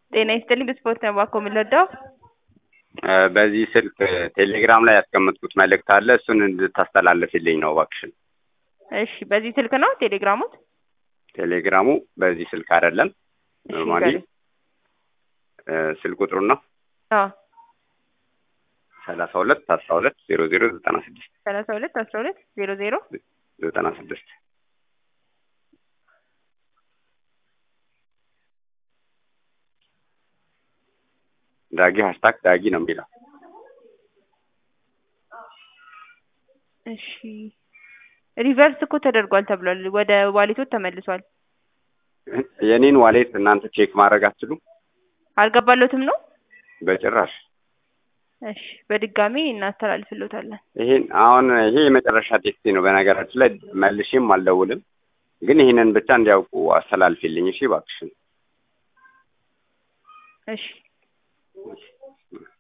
ጤና ይስጥልኝ በስፖርት ነው እባክዎ የምንረዳው? በዚህ ስልክ ቴሌግራም ላይ ያስቀመጥኩት መልእክት አለ እሱን እንድታስተላልፍልኝ ነው እባክሽን። እሺ በዚህ ስልክ ነው ቴሌግራሙት? ቴሌግራሙ በዚህ ስልክ አይደለም እሺ ኖርማሊ ንገረኝ። ስልክ ቁጥሩን ነው አዎ ሰላሳ ሁለት አስራ ሁለት ዜሮ ዜሮ ዘጠና ስድስት ሰላሳ ሁለት አስራ ሁለት ዜሮ ዜሮ ዘጠና ስድስት ዳጊ ሀሽታግ ዳጊ ነው የሚለው እሺ ሪቨርስ እኮ ተደርጓል ተብሏል። ወደ ዋሌቶት ተመልሷል። የኔን ዋሌት እናንተ ቼክ ማድረግ አትችሉም አልገባሎትም ነው? በጭራሽ እሺ በድጋሚ እናስተላልፍሎታለን። ይሄን አሁን ይሄ የመጨረሻ ቴክስቴ ነው በነገራችን ላይ መልሼም አልደውልም ግን ይህንን ብቻ እንዲያውቁ አስተላልፊልኝ እሺ እባክሽን እሺ